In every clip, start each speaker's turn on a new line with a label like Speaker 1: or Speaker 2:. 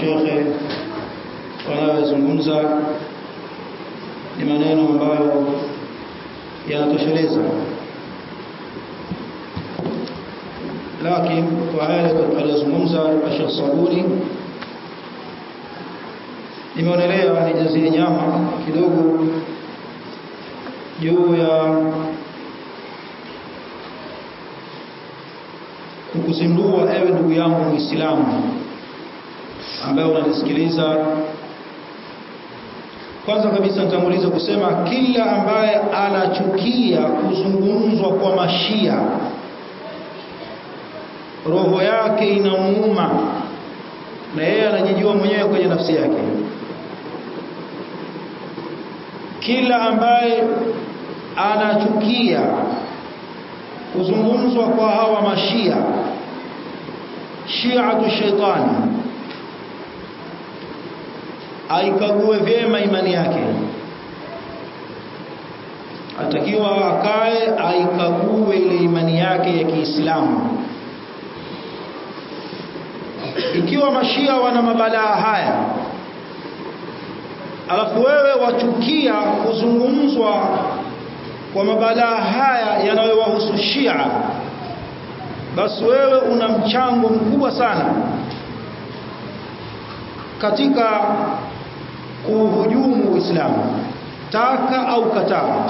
Speaker 1: mashekhe wanayozungumza ni maneno ambayo yanatosheleza lakini kwa yale aliyozungumza Sheikh Sabuni nimeonelea nijazie nyama kidogo juu ya kukuzindua ewe ndugu yangu Muislamu ambaye unanisikiliza kwanza kabisa nitanguliza kusema kila ambaye anachukia kuzungumzwa kwa mashia roho yake inamuuma na yeye anajijua mwenyewe kwenye nafsi yake kila ambaye anachukia kuzungumzwa kwa hawa mashia shiatu shaitani aikague vyema imani yake atakiwa akae aikague ile imani yake ya Kiislamu ikiwa mashia wana mabalaa haya alafu wewe wachukia kuzungumzwa kwa mabalaa haya yanayowahusu Shia basi wewe una mchango mkubwa sana katika kuhujumu Uislamu taka au kataa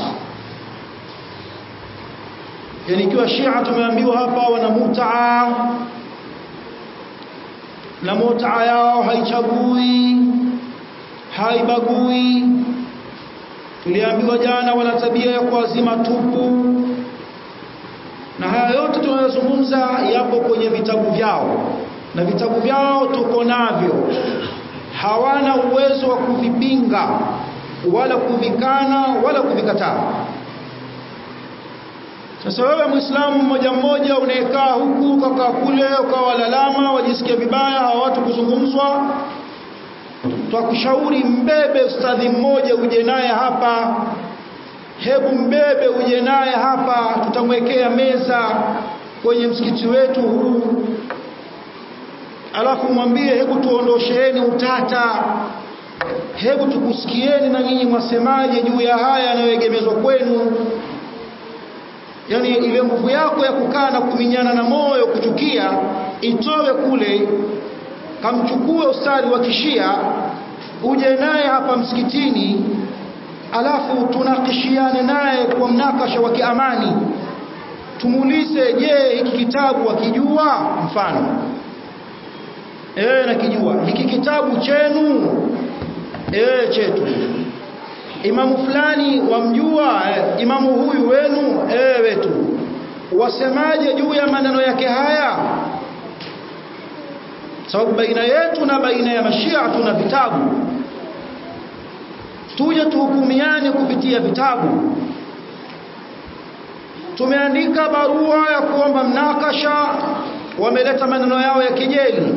Speaker 1: yani ikiwa Shia tumeambiwa hapa wana mutaa na mutaa yao haichagui haibagui tuliambiwa jana wana tabia ya kuazima tupu na haya yote tunayozungumza yapo kwenye vitabu vyao na vitabu vyao tuko navyo hawana uwezo wa kuvipinga wala kuvikana wala kuvikataa sasa wewe muislamu mmoja mmoja unayekaa huku ukakaa kule ukawa lalama wajisikia vibaya hawa watu kuzungumzwa twakushauri mbebe ustadhi mmoja uje naye hapa hebu mbebe uje naye hapa tutamwekea meza kwenye msikiti wetu huu alafu mwambie hebu tuondosheeni utata hebu tukusikieni na nyinyi mwasemaje juu ya haya yanayoegemezwa kwenu yani ile nguvu yako ya kukaa na kuminyana na moyo kuchukia itowe kule kamchukue ustadhi wa kishia uje naye hapa msikitini alafu tunakishiane naye kwa mnakasha wa kiamani tumuulize je hiki kitabu wakijua mfano eh nakijua hiki kitabu chenu eh chetu imamu fulani wamjua eh, imamu huyu wenu eh wetu wasemaje juu ya maneno yake haya sababu baina yetu na baina ya mashia tuna vitabu tuje tuhukumiane kupitia vitabu tumeandika barua ya kuomba mnakasha wameleta maneno yao ya kejeli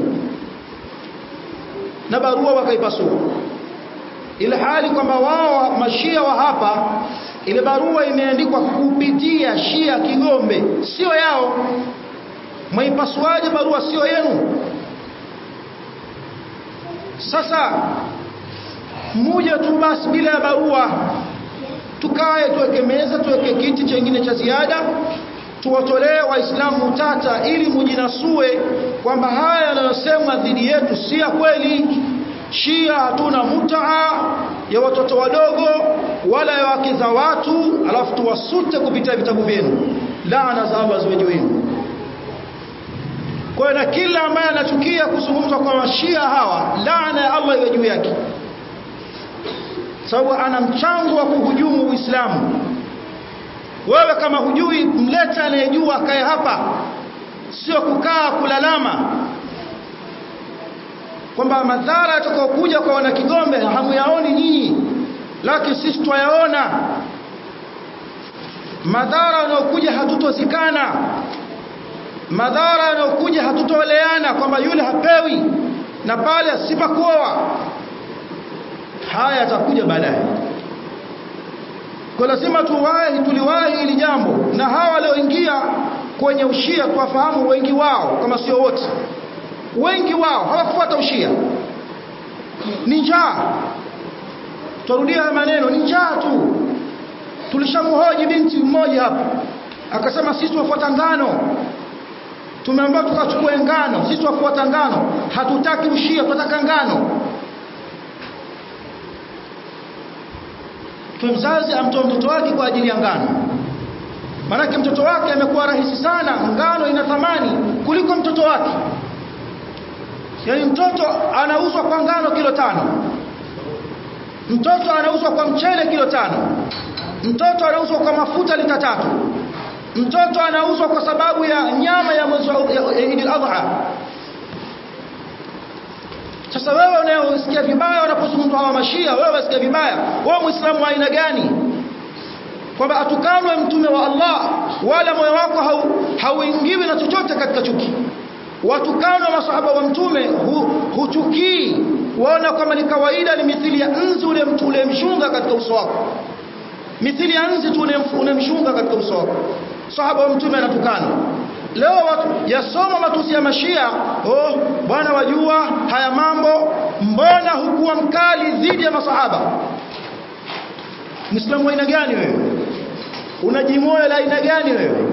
Speaker 1: na barua wakaipasua ile hali kwamba wao mashia wa hapa ile barua imeandikwa kupitia Shia Kigombe sio yao mwaipasuaje barua sio yenu sasa mmoja tu basi bila ya barua tukae tuweke meza tuweke kiti chengine cha ziada tuwatolee waislamu utata ili mujinasue kwamba haya yanayosemwa dhidi yetu si ya kweli Shia hatuna mutaa ya watoto wadogo wala ya wake za watu alafu tuwasute kupitia vitabu vyenu laana za Allah ziwe juu yenu kwa na kila ambaye anachukia kuzungumzwa kwa mashia hawa laana ya Allah iwe juu yake sababu ana mchango wa kuhujumu Uislamu wewe kama hujui mleta anayejua akae hapa sio kukaa kulalama kwamba madhara yatakayokuja kwa wana Kigombe hamuyaoni nyinyi lakini sisi twayaona madhara yanayokuja hatutozikana madhara yanayokuja hatutoeleana kwamba yule hapewi na pale asipakuoa haya yatakuja baadaye kwa lazima tuwahi tuliwahi hili jambo na hawa walioingia kwenye ushia tuwafahamu wengi wao kama sio wote wengi wao hawakufuata ushia ni njaa turudia maneno ni njaa tu tulishamhoji binti mmoja hapa akasema sisi tunafuata ngano tumeambiwa tukachukue ngano sisi tunafuata ngano hatutaki ushia tunataka ngano kwa mzazi amtoa mtoto wake kwa ajili ya ngano maanake mtoto wake amekuwa rahisi sana ngano ina thamani kuliko mtoto wake yaani mtoto anauzwa kwa ngano kilo tano mtoto anauzwa kwa mchele kilo tano mtoto anauzwa kwa mafuta lita tatu mtoto anauzwa kwa sababu ya nyama ya mwezi wa Eid al-Adha sasa wewe unayosikia vibaya wanapozungumzwa hawa mashia wewe unasikia vibaya wewe muislamu wa aina gani kwamba atukanwe mtume wa Allah wala moyo wako hauingiwi na chochote katika chuki watukanwa masahaba wa mtume hu, huchukii waona kama ni kawaida ni mithili ya nzi ule mtu ule mshunga katika uso wako mithili ya nzi tu unemshunga katika uso wako sahaba wa mtume anatukana leo watu yasoma matusi ya mashia oh bwana wajua haya mambo mbona hukuwa mkali dhidi ya masahaba muislamu wa aina gani wewe unajimoyo la aina gani wewe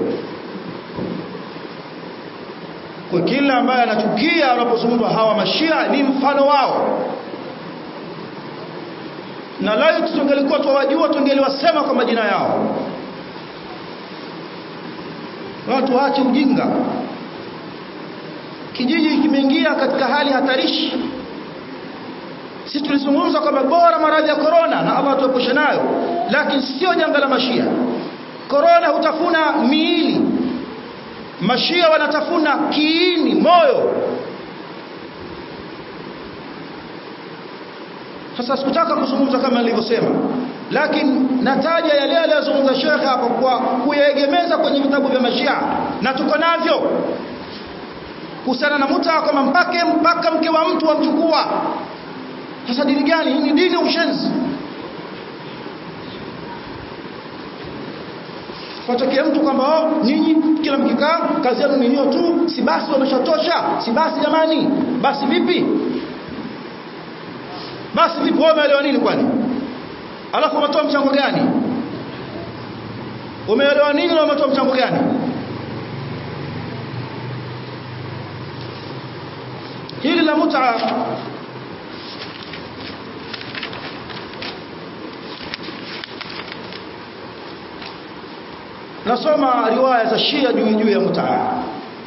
Speaker 1: kwa kila ambaye anachukia wanapozungumzwa hawa mashia ni mfano wao na lao tungelikuwa twawajua tungeliwasema kwa majina yao watu waache ujinga kijiji kimeingia katika hali hatarishi sisi tulizungumza kwamba bora maradhi ya korona na Allah tuepushe nayo lakini sio janga la mashia korona hutafuna miili mashia wanatafuna kiini moyo sasa sikutaka kuzungumza kama nilivyosema lakini nataja yale aliyozungumza shekhe hapo kwa kuyaegemeza kwenye vitabu vya mashia na tuko navyo kuhusiana na muta kwamba mpake mpaka mke wa mtu wamchukua sasa dini gani hii ni dini ya ushenzi Fatokea mtu kwamba oh, nyinyi kila mkikaa kazi yenu ni hiyo tu, si basi wameshatosha, si basi jamani, basi vipi? Basi vipi wewe umeelewa nini kwani? Alafu umetoa mchango gani? Umeelewa nini na umetoa mchango gani? Hili la mut'a nasoma riwaya za Shia juu juu ya mut'a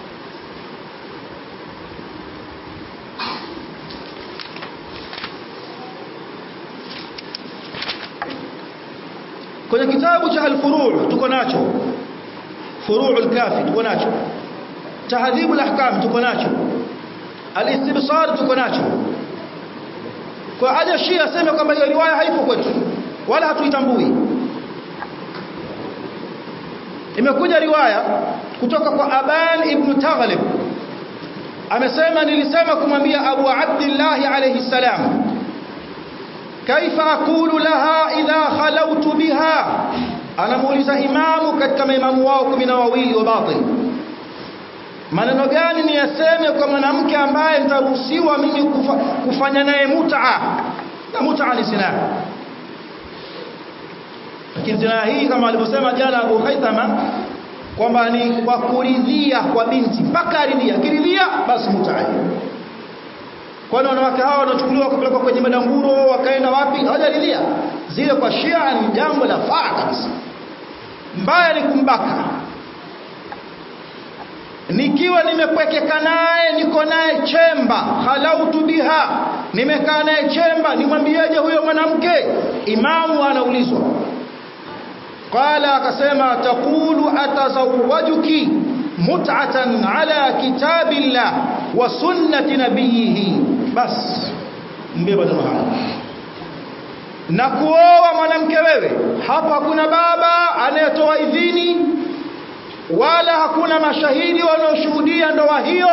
Speaker 1: kwenye kitabu cha al-furu' tuko nacho furu' al-kafi tuko nacho tahdhib al-ahkam tuko nacho al-istibsar tuko nacho kwa haja Shia aseme kwamba hiyo riwaya haipo kwetu wala hatuitambui imekuja riwaya kutoka kwa Aban ibn Taghlib amesema nilisema kumwambia Abu Abdullah alayhi salam kaifa aqulu laha idha khalawtu biha anamuuliza imamu katika maimamu wao kumi na wawili wa batil maneno gani ni yaseme kwa mwanamke ambaye nitaruhusiwa mimi kufa, kufanya naye mut'a na mut'a ni zina lakini zina hii kama alivyosema jana Abu Haithama kwamba ni kwa kuridhia kwa binti mpaka aridhia akiridhia basi mut'a kwani wanawake hawa wanachukuliwa kupelekwa kwenye madanguro wakaenda wapi hawajaridhia zile kwa Shia ni jambo la faa kabisa mbaya ni kumbaka nikiwa nimepwekeka naye niko naye chemba halautu biha nimekaa naye chemba nimwambieje huyo mwanamke imamu anaulizwa qala akasema taqulu atazawwajuki mut'atan ala kitabillah wa sunnati nabiyhi bas mbeba neno haya na kuoa mwanamke wewe hapa hakuna baba anayetoa idhini wala hakuna mashahidi wanaoshuhudia ndoa hiyo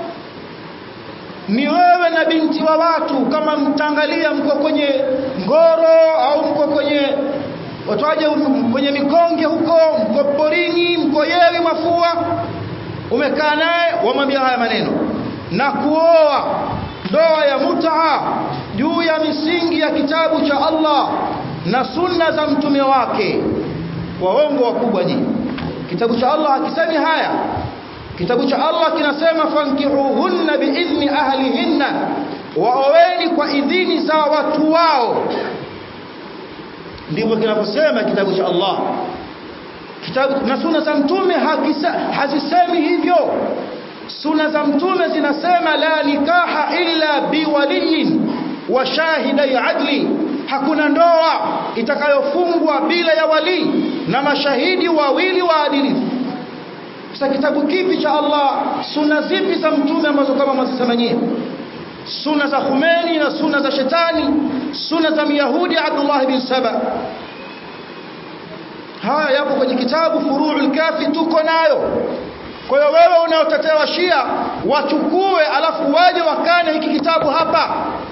Speaker 1: ni wewe na binti wa watu kama mtangalia mko kwenye ngoro au mko kwenye watoaje kwenye mikonge huko mko porini mko yewi mafua umekaa naye wamwambia haya maneno na kuoa ndoa ya mutaa juu ya misingi ya kitabu cha Allah na sunna za mtume wake waongo wakubwa nyinyi kitabu cha Allah hakisemi haya kitabu cha Allah kinasema fankihuhunna biidhni ahlihinna waoweni kwa idhini za watu wao ndivyo kinavyosema kitabu cha Allah kitabu na sunna za mtume hazisemi hivyo sunna za mtume zinasema la nikaha illa biwaliyin wa shahidai adli hakuna ndoa itakayofungwa bila ya wali na mashahidi wawili waadilifu sasa kitabu kipi cha Allah sunna zipi za mtume ambazo kama mwazisema nyie sunna za Khomeini na sunna za shetani sunna za Myahudi Abdullah bin Saba haya yapo kwenye kitabu Furu'ul Kafi tuko nayo kwa hiyo wewe unaotetea Shia wachukue alafu waje wakane hiki kitabu hapa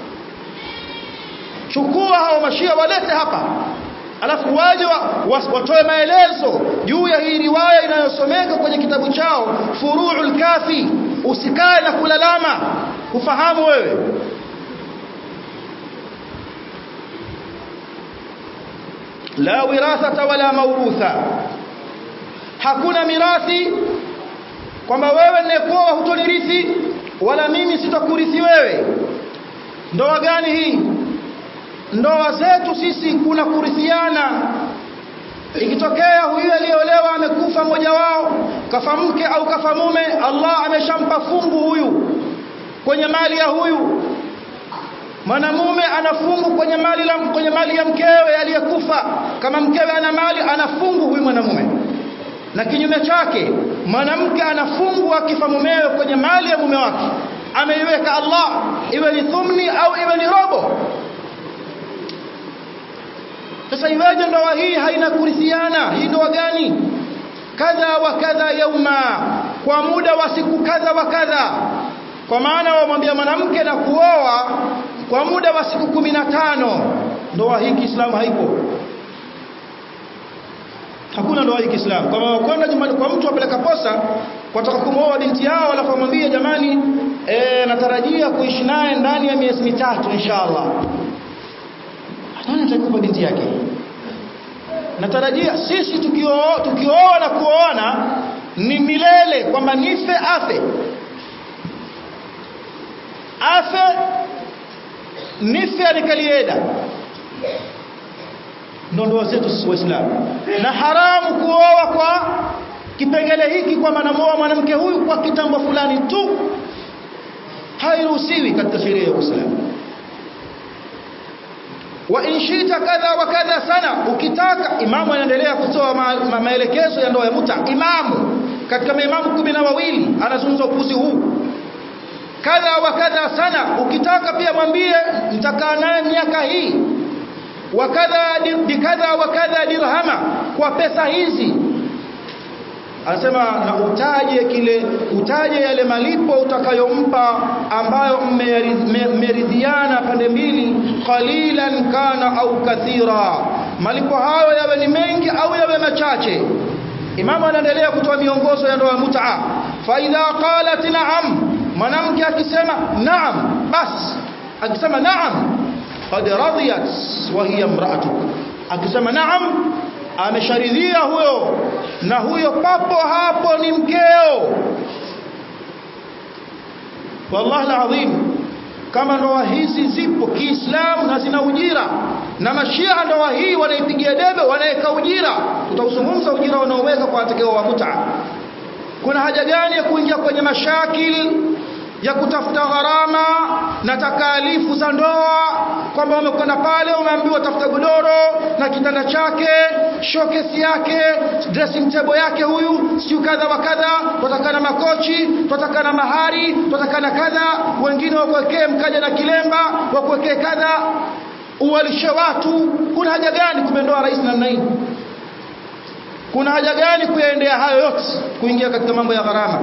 Speaker 1: chukua hao mashia walete hapa alafu waje wa, watoe maelezo juu ya hii riwaya inayosomeka kwenye kitabu chao Furu'ul Kafi usikae na kulalama ufahamu wewe la wirathata wala mawrutha hakuna mirathi kwamba wewe ninayekuoa hutonirithi wala mimi sitakurithi wewe ndoa gani hii ndoa zetu sisi kuna kurithiana ikitokea huyu aliyeolewa amekufa mmoja wao kafa mke au kafa mume Allah ameshampa fungu huyu kwenye mali ya huyu mwanamume anafungu kwenye mali la, kwenye mali ya mkewe aliyekufa kama mkewe ana mali anafungu huyu mwanamume na kinyume chake mwanamke anafungu akifa mumewe kwenye mali ya mume wake ameiweka Allah iwe ni thumni au iwe ni robo sasa iweje ndoa hii haina kurithiana hii ndoa gani kadha wa kadha yauma kwa muda wa siku kadha wa kadha kwa maana wamwambia mwanamke na kuoa kwa muda wa siku kumi na tano ndoa hii Kiislamu haipo hakuna ndoa hii Kiislamu kama wakwenda nyumbani kwa mtu apeleka posa wataka kumwoa binti yao alafu amwambie jamani e, natarajia kuishi naye ndani ya miezi mitatu inshallah nani atakupa binti yake natarajia sisi tukioa tukioa na kuoana ni milele kwamba nife afe afe nife anikalieda ndo ndoa zetu sisi waislamu na haramu kuoa kwa kipengele hiki kwamba namuoa mwanamke huyu kwa kitambo fulani tu hairuhusiwi katika sheria ya Uislamu wa inshita kadha wa kadha sana ukitaka imamu anaendelea kutoa ma, ma, maelekezo ya ndoa ya muta imamu katika maimamu kumi na wawili anazungumza upuzi huu kadha wa kadha sana ukitaka pia mwambie mtakaa naye miaka hii wa kadha bikadha wa kadha dirhama kwa pesa hizi anasema na utaje kile utaje yale malipo utakayompa ambayo mmeridhiana pande mbili qalilan kana au kathira malipo hayo yawe ni mengi au yawe machache imamu anaendelea kutoa miongozo ya ndoa ya mut'a fa idha qalat na'am mwanamke akisema naam bas akisema naam qad radiyat wa hiya imra'atuk akisema naam amesharidhia huyo na huyo papo hapo ni mkeo wallahi alazim kama ndoa hizi zipo Kiislamu na zina ujira na mashia ndoa hii wanaipigia debe wanaweka ujira tutauzungumza ujira wanaoweka kwa watakao wa mut'a kuna haja gani ya kuingia kwenye mashakil ya kutafuta gharama na takalifu za ndoa kwamba umekwenda pale umeambiwa tafuta godoro na kitanda chake showcase yake dressing table yake huyu siu kadha wa kadha tutakana makochi tutakana mahari tutakana kadha wengine wakuwekee mkaja na kilemba wakuwekee kadha uwalishe watu kuna haja gani kumendoa rais namna hii kuna haja gani kuyaendea hayo yote kuingia katika mambo ya gharama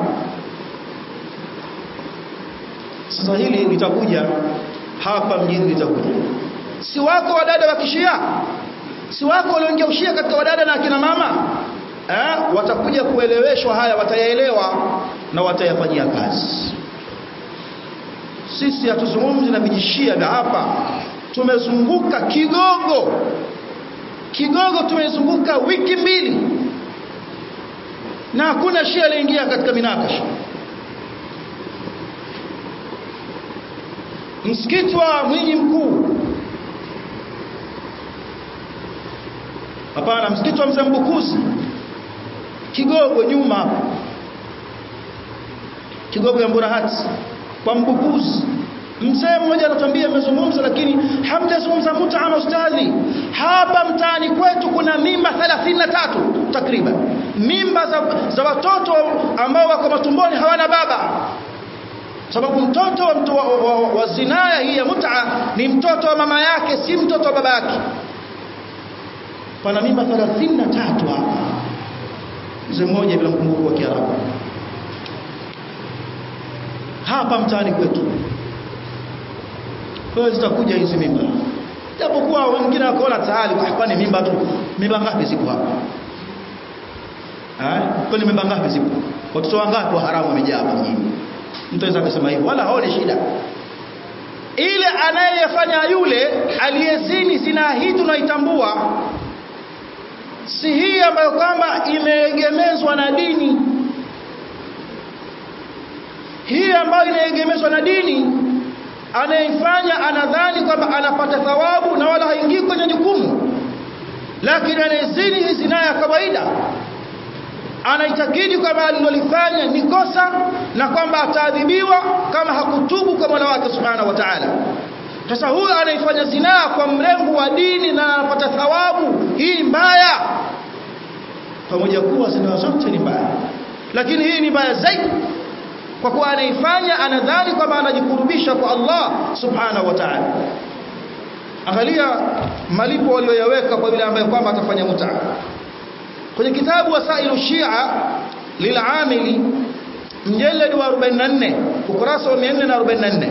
Speaker 1: sasa hili litakuja hapa mjini litakuja si wako wadada wa kishia si wako walioingia ushia katika wadada na akina mama eh, watakuja kueleweshwa haya watayaelewa na watayafanyia kazi sisi hatuzungumzi na vijishia vya hapa tumezunguka kigogo kigogo tumezunguka wiki mbili na hakuna shia aliingia katika minakasha msikiti wa mwinyi mkuu hapana msikiti wa mzee mbukuzi kigogo nyuma hapo kigogo ya mburahati kwa mbukuzi mzee mmoja anatuambia amezungumza lakini hamjazungumza muta na ustadhi hapa mtaani kwetu kuna mimba 33 takriban mimba za, za watoto ambao wako matumboni hawana baba sababu mtoto wa, mtu wa, wa, wa, wa zinaya hii ya muta ni mtoto wa mama yake si mtoto wa baba yake pana mimba 33 hapa mzee mmoja bila mkumbuko wa Kiarabu hapa mtaani kwetu kwa zitakuja hizi mimba japokuwa wengine wakaona tayari kwani mimba tu mimba ngapi zipo hapa eh kwani mimba ngapi zipo watoto wangapi wa haramu wamejaa hapa mjini mtu anaweza kusema hivyo wala haone shida ile anayefanya yule aliyezini zina hii tunaitambua si hii ambayo kwamba imeegemezwa na dini hii ambayo inaegemezwa na dini anayefanya anadhani kwamba anapata thawabu na wala haingii kwenye jukumu lakini anayezini hii zinaa ya kawaida anaitakidi kwamba alilolifanya ni kosa na kwamba ataadhibiwa kama hakutubu kwa Mola wake Subhanahu wa Ta'ala. Sasa huyu anaifanya zinaa kwa mlengo wa dini na anapata thawabu hii mbaya, pamoja kuwa zinaa zote ni mbaya, lakini hii ni mbaya zaidi kwa kuwa anaifanya anadhani kwamba anajikurubisha kwa Allah Subhanahu wa Ta'ala. Angalia malipo walioyaweka kwa yule ambaye kwamba atafanya mutaa kwenye kitabu wasailu shia lilamili mjeledi wa 44 ukurasa wa 444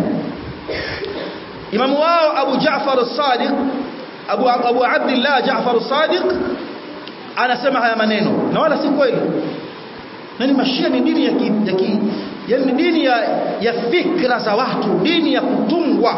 Speaker 1: imamu wao abu jafar as-sadiq abu abu abdullah jafar as-sadiq anasema haya maneno na wala si kweli nani mashia ni dini ya ki, ya ki, yani dini ya, ya fikra za watu dini ya kutungwa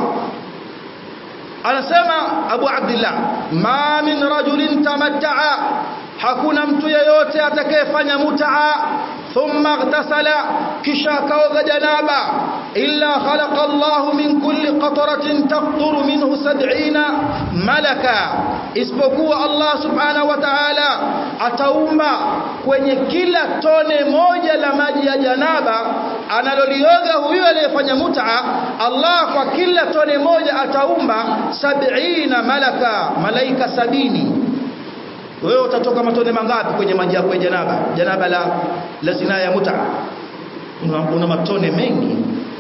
Speaker 1: anasema abu abdullah ma min rajulin tamatta'a hakuna mtu yeyote atakayefanya mutaa thumma ightasala kisha kaoga janaba illa khalaqa Allah min kulli qatratin taqturu minhu 70 malaka isipokuwa Allah subhanahu wa ta'ala ataumba kwenye kila tone moja la maji ya janaba analolioga huyo aliyefanya mutaa Allah kwa kila tone moja ataumba 70 malaka malaika sabini wewe utatoka matone mangapi kwenye maji yako ya janaba janaba la la zina ya muta una, una matone mengi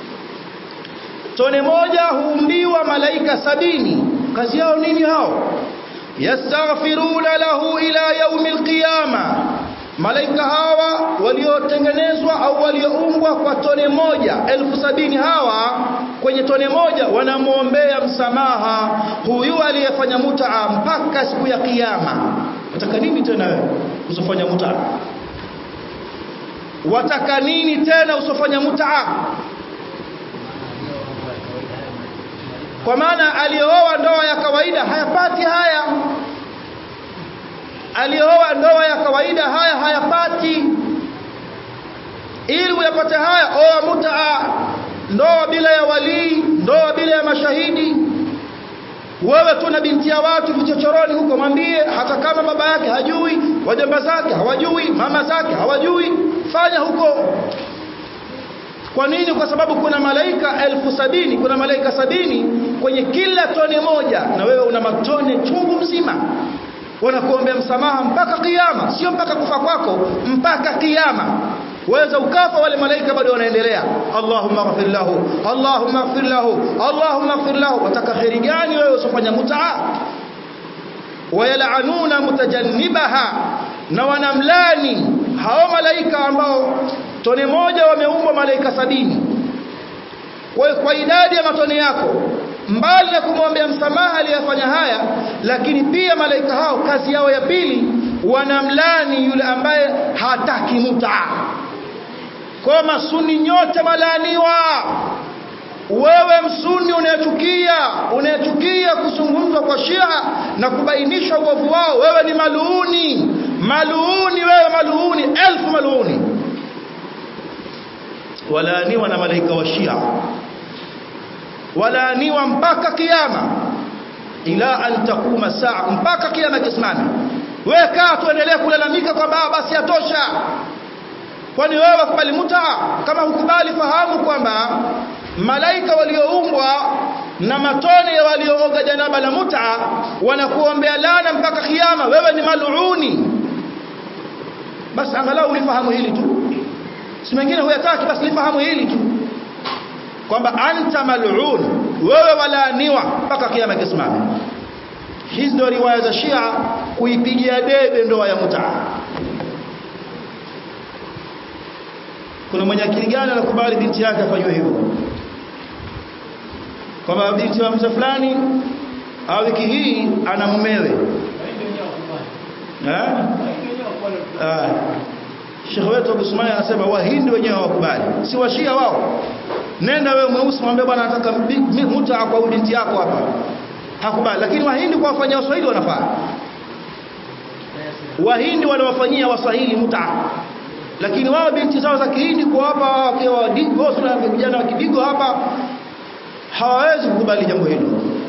Speaker 1: tone moja huumbiwa malaika sabini kazi yao nini hao yastaghfiruna lahu ila yaumi alqiyama malaika hawa waliotengenezwa au walioumbwa kwa tone moja elfu sabini hawa kwenye tone moja wanamwombea msamaha huyu aliyefanya mutaa mpaka siku ya kiyama wataka nini tena wewe usifanya mutaa wataka nini tena usifanya mutaa kwa maana aliyooa ndoa ya kawaida hayapati haya aliyooa ndoa ya kawaida haya hayapati ili uyapate haya oa mutaa ndoa bila ya walii ndoa bila ya mashahidi wewe tu na binti ya watu vichochoroni huko mwambie hata kama baba yake hajui wajomba zake hawajui mama zake hawajui fanya huko kwa nini kwa sababu kuna malaika elfu sabini kuna malaika sabini kwenye kila tone moja na wewe una matone chungu mzima wanakuombea msamaha mpaka kiyama sio mpaka kufa kwako mpaka kiyama waweza ukafa wale malaika bado wanaendelea Allahumma ighfir lahu Allahumma ighfir lahu Allahumma ighfir lahu wataka khairi gani wewe usifanya mutaa wayalanuna mutajannibaha na wanamlani hao malaika ambao tone moja wameumbwa malaika sabini kwa kwa idadi ya matone yako mbali na kumwombea msamaha aliyefanya haya lakini pia malaika hao kazi yao ya pili wanamlani yule ambaye hataki mutaa kwa masuni nyote malaaniwa wewe msuni unayechukia unayechukia kwa Shia na kubainisha uovu wao wewe ni maluuni maluuni wewe maluuni elfu maluuni walaaniwa na malaika wa Shia walaaniwa mpaka kiyama ila an takuma saa mpaka kiyama kisimame wewe kaa tuendelee kulalamika kwamba basi yatosha kwani wewe wakubali mutaa kama hukubali fahamu kwamba malaika walioumbwa na matone ya waliooga janaba la mutaa wanakuombea lana mpaka kiyama wewe ni maluuni basi angalau ulifahamu hili tu si mengine huyataki basi lifahamu hili tu kwamba anta mal'un wewe walaaniwa mpaka kiyama kisimame hizi ndio riwaya za Shia kuipigia debe ndoa ya mutaa kuna mwenye akili gani anakubali binti yake afanywe hivyo kwamba binti wa mzee fulani au wiki hii ana mumewe eh ah Sheikh wetu Abu Sumaya anasema wahindi wenyewe hawakubali si washia wao nenda wewe mweusi mwambie bwana nataka muta kwa binti yako hapa hakubali lakini wahindi kwa wafanyia waswahili wanafaa wahindi wanawafanyia waswahili muta lakini wao binti zao za kihindi kwa hapa wakiwa digo na vijana wa kidigo hapa hawawezi kukubali jambo hilo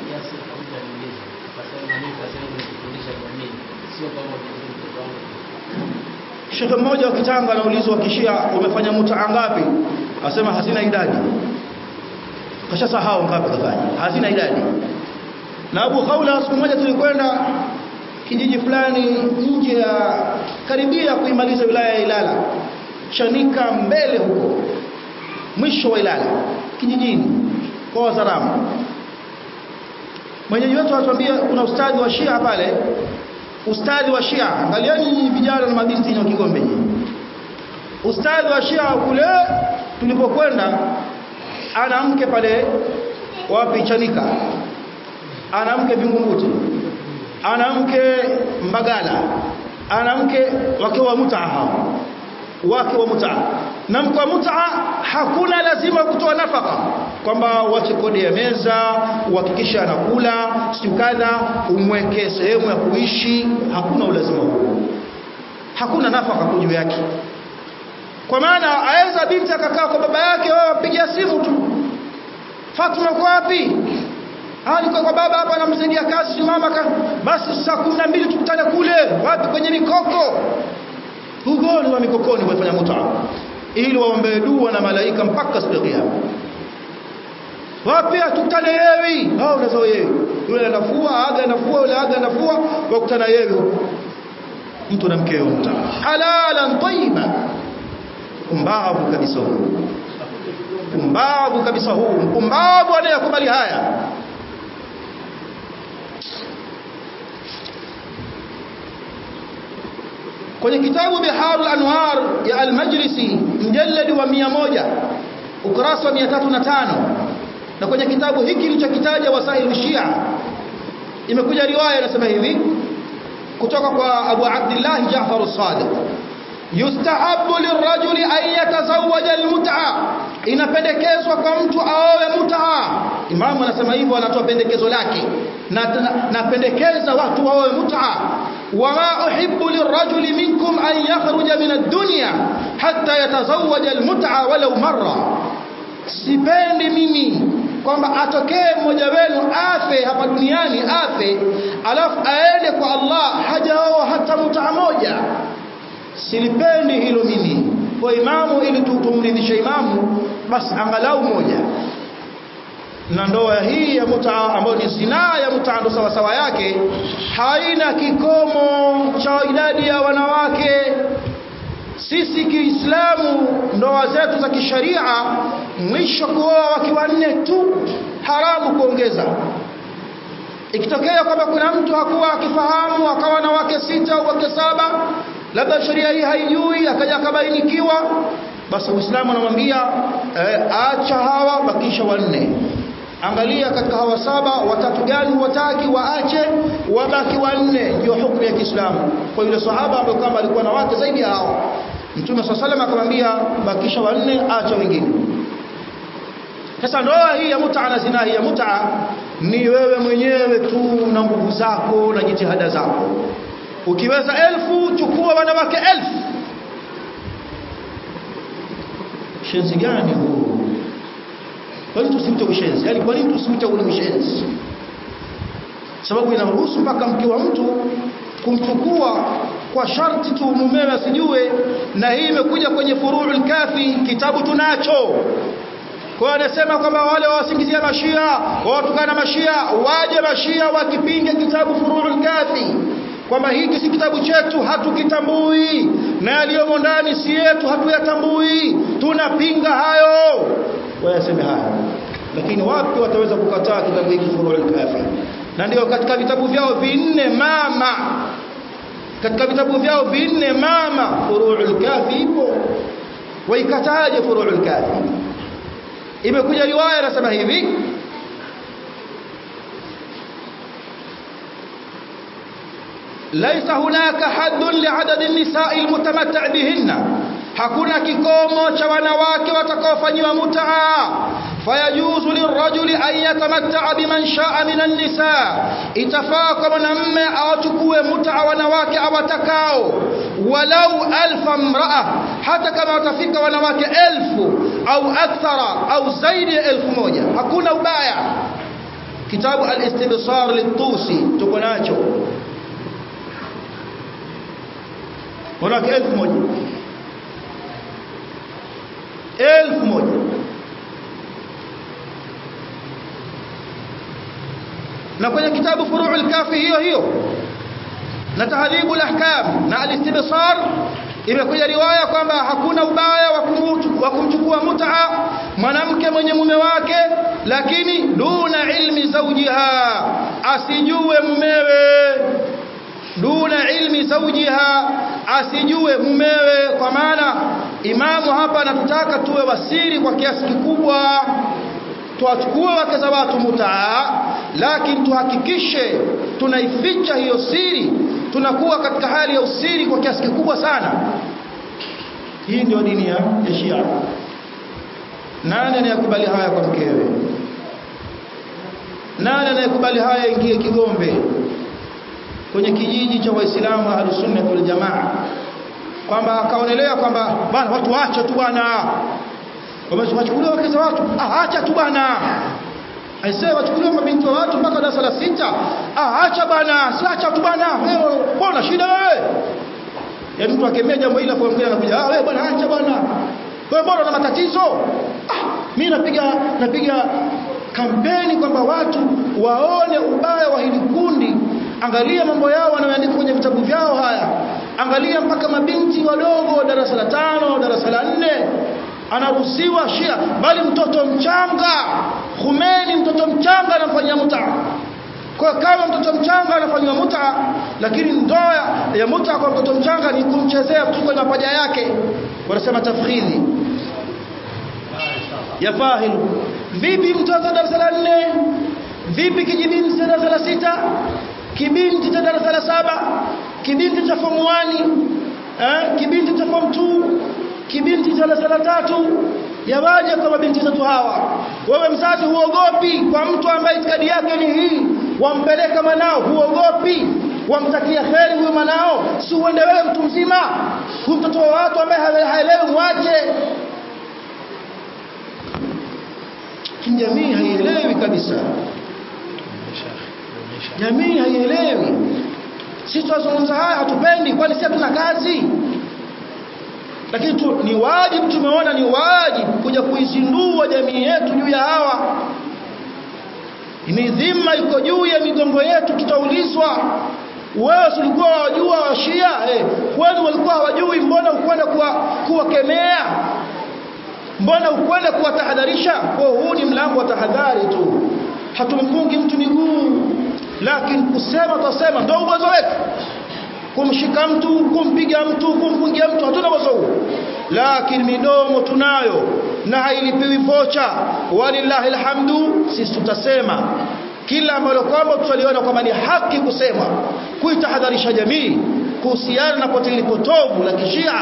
Speaker 1: Shekhe mmoja wa Kitanga anaulizwa kishia umefanya mutaa ngapi? Asema hazina idadi. Kashasahau ngapi kafanya. Hazina idadi. Na Abu Khawla siku moja tulikwenda kijiji fulani nje ya karibia kuimaliza wilaya ya Ilala. Chanika mbele huko. Mwisho wa Ilala kijijini kwa Wazaramu. Mwenyeji wetu anatuambia kuna ustadhi wa Shia pale ustadhi wa Shia angalieni vijana na mabinti wa Kigombe ustadhi wa Shia kule tulipokwenda ana mke pale wapi Chanika ana mke Vingunguti ana mke Mbagala ana mke wake wa mutaa hao wake wa mutaa na mke wa mutaa hakuna lazima kutoa nafaka kwamba wache kodi ya meza uhakikishe anakula siku kadha umweke sehemu ya kuishi hakuna ulazima huo hakuna nafaka juu yake kwa maana aweza binti akakaa kwa baba yake wao wapigia simu tu Fatuma uko wapi Ah niko kwa baba hapa anamsaidia kazi mama ka... basi saa 12 tukutane kule wapi kwenye mikoko ugoni wa mikokoni wafanya mutaa ili waombe dua na malaika mpaka siku ya kiyama wapi tukutane yewi hao unazo yewi yule anafua aga anafua yule aga anafua wakutana yewi mtu na mkeo mta halalan tayyiba umbavu kabisa huu umbavu kabisa huu umbavu anayekubali haya kwenye kitabu Biharul Anwar ya Al-Majlisi mjalladi wa 100 ukurasa wa 305 na kwenye kitabu hiki kilichokitaja Wasail Shia imekuja riwaya inasema hivi kutoka kwa Abu Abdullah Ja'far as-Sadiq yustahabu lirajuli an yatazawwaja almut'a inapendekezwa kwa mtu aowe mut'a imamu anasema hivyo anatoa pendekezo lake na napendekeza watu waowe mut'a wama uhibbu lirajuli minkum an yakhruja min ad-dunya hatta yatazawwaja almut'a walau marra sipendi mimi kwamba atokee mmoja wenu afe hapa duniani afe alafu aende kwa Allah hajaoa hata mut'a moja silipendi hilo mimi kwa imamu ili tumridhishe imamu basi angalau moja na ndoa hii ya mutaa ambayo ni zinaa ya mutaa ndo sawa sawa yake haina kikomo cha idadi ya wanawake sisi Kiislamu ndoa zetu za kisharia mwisho kuoa wakiwa nne tu haramu kuongeza ikitokea kwamba kuna mtu hakuwa akifahamu akawa na wake sita au wake saba labda sheria hii haijui akaja akabainikiwa basi Uislamu anamwambia eh, acha hawa bakisha wanne angalia katika hawa saba watatu gani wataki waache wabaki wanne ndio hukumu ya Kiislamu kwa yule sahaba ambaye kama alikuwa na wake zaidi ya hao Mtume swalla salam akamwambia bakisha wanne acha wengine sasa ndoa hii ya mutaa na zina hii ya mutaa ni wewe mwenyewe tu na nguvu zako na jitihada zako ukiweza elfu chukua wanawake elfu shenzi gani huu kwa nini tusiute ushenzi yani kwa nini tusiute ule ushenzi sababu inaruhusu mpaka mke wa mtu kumchukua kwa sharti tu mumewe asijue na hii imekuja kwenye furuul kafi kitabu tunacho kwa anasema kwamba wale wasingizia mashia watukana mashia waje mashia wakipinge kitabu furuul kafi kwamba hiki si kitabu chetu hatukitambui na yaliyomo ndani si yetu hatuyatambui tunapinga hayo wayaseme hayo lakini wapi wataweza kukataa kitabu hiki furuul kafi na ndio katika vitabu vyao vinne mama katika vitabu vyao vinne mama furuul kafi ipo waikataje furuul kafi imekuja riwaya inasema hivi laisa hunaka haddun liadadi nisai almutamatta bihinna hakuna kikomo cha wanawake watakaofanyiwa mutaa fayajuzu lirajuli an yatamatta biman shaa min an-nisa itafaa kwa mwanamume awachukue mutaa wanawake awatakao walau alfa mraa hata kama watafika wanawake elfu au akthara au zaidi ya elfu moja hakuna ubaya kitabu al-istibsar litusi tuko nacho wanawake elfu moja elfu moja na kwenye kitabu furu'ul kafi hiyo hiyo na tahdhibul ahkam na al-istibsar imekuja riwaya kwamba hakuna ubaya wa kumchukua mut'a mwanamke mwenye mume wake lakini duna ilmi zawjiha asijue mumewe duna ilmi zawjiha asijue mumewe kwa maana imamu hapa anatutaka tuwe wasiri kwa kiasi kikubwa tuwachukue wake za watu mutaa lakini tuhakikishe tunaificha hiyo siri tunakuwa katika hali ya usiri kwa kiasi kikubwa sana hii ndio dini ya Shia nani anayekubali haya kwa mkewe nani anayekubali haya ingie Kigombe kwenye kijiji cha Waislamu Ahlus Sunnah wal Jamaa kwamba akaonelea kwamba bwana watu waache tu bwana wamechukuliwa wake za watu ah acha tu bwana aisee wachukuliwa mabinti wa watu mpaka darasa la sita ah acha bwana si acha tu bwana wewe mbona shida wewe yaani mtu akemea jambo hili afu mwingine anakuja ah wewe bwana acha bwana wewe mbona una matatizo ah mimi napiga napiga kampeni kwamba watu waone ubaya wa hili kundi angalia mambo yao wanayoandika kwenye vitabu vyao haya angalia mpaka mabinti wadogo darasa la tano darasa la nne anaruhusiwa Shia bali mtoto mchanga Khomeini mtoto mchanga anafanyia muta kwa kama mtoto mchanga anafanywa muta lakini ndoa ya muta kwa mtoto mchanga ni kumchezea mtu kwenye mapaja yake wanasema tafkhidhi ya fahilu vipi mtoto darasa la nne vipi kijibinti cha darasa la sita kibinti cha darasa la saba kibinti cha form 1 eh kibinti cha form 2 kibinti cha darasa la tatu yawaje kwa mabinti zetu hawa wewe mzazi huogopi kwa mtu ambaye itikadi yake ni hii wampeleka mwanao huogopi wamtakia kheri huyo mwanao si uende wewe mtu mzima huyu mtoto wa watu ambaye haelewi mwache jamii haielewi kabisa jamii haielewi sisi tunazungumza haya hatupendi kwani sisi hatuna kazi lakini tu, ni wajibu tumeona ni wajibu kuja kuizindua jamii yetu juu ya hawa ni dhima iko juu ya migongo yetu tutaulizwa wewe ulikuwa wajua washia eh, kwani walikuwa hawajui mbona ukwenda kuwakemea mbona ukwenda kuwatahadharisha kwa huu ni mlango wa tahadhari tu hatumfungi mtu miguu lakini kusema tutasema ndio uwezo wetu kumshika mtu kumpiga mtu kumfungia mtu hatuna uwezo huo lakini midomo tunayo na hailipiwi vocha walillahi alhamdu sisi tutasema kila ambalo kwamba tutaliona kwamba ni haki kusema kuitahadharisha jamii kuhusiana na pote lipotovu la kishia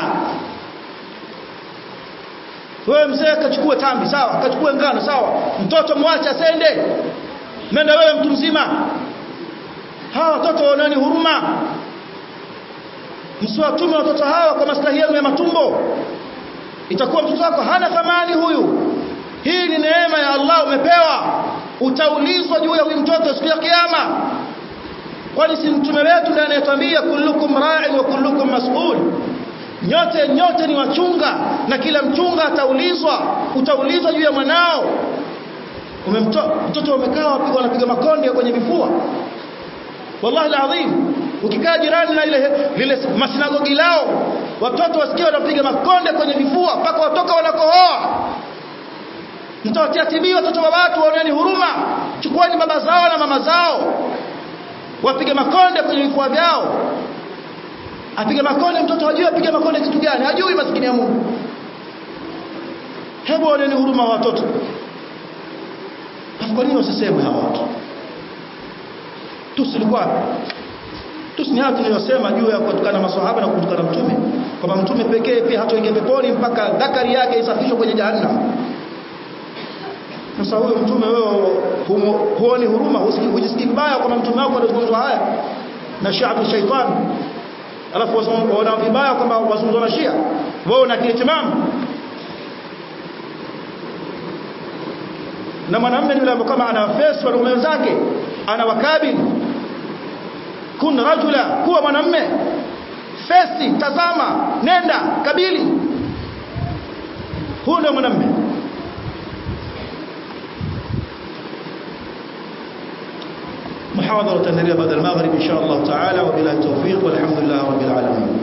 Speaker 1: wewe mzee kachukue tambi sawa kachukue ngano sawa mtoto mwache asende nenda wewe mtu mzima hawa watoto waonani huruma msiwatume watoto hawa kwa maslahi yenu ya matumbo itakuwa mtoto wako hana thamani huyu hii ni neema ya Allah umepewa utaulizwa juu ya huyu mtoto siku ya kiyama kwani si mtume wetu ndiye anayetwambia kullukum ra'in wa kullukum mas'ul nyote nyote ni wachunga na kila mchunga ataulizwa utaulizwa juu ya mwanao umemtoa mtoto umekaa wapigwa wanapiga makonde kwenye vifua wallahi alazim ukikaa jirani na ile lile masinagogi lao watoto wasikia wanapiga makonde kwenye vifua mpaka watoka wanakohoa mtawatia tibii watoto wa watu waoneni huruma chukueni baba zao na mama zao wapige makonde kwenye vifua vyao apige makonde mtoto hajui apige makonde kitu gani hajui maskini ya Mungu hebu waoneni huruma wa watoto kwa nini usiseme hawa watu tusilikuwa tusi ni haya tunayosema juu ya kutukana maswahaba na kutukana mtume kwamba mtume pekee pia hatoingia peponi mpaka dhakari yake isafishwe kwenye jahannam sasa huyo mtume wewe huoni huruma hujisikii mbaya kwamba mtume wako anazungumzwa haya na shaabu shaitan alafu wana vibaya kwamba wazungumzwa na shia wewe una kitimamu na mwanamume ni yule ambaye kama ana face wanaume wenzake anawakabili kun rajula kuwa mwanamume fesi tazama nenda kabili huyo ndio mwanamume محاضرة تنريها بعد المغرب إن شاء الله تعالى وبالله التوفيق والحمد لله رب العالمين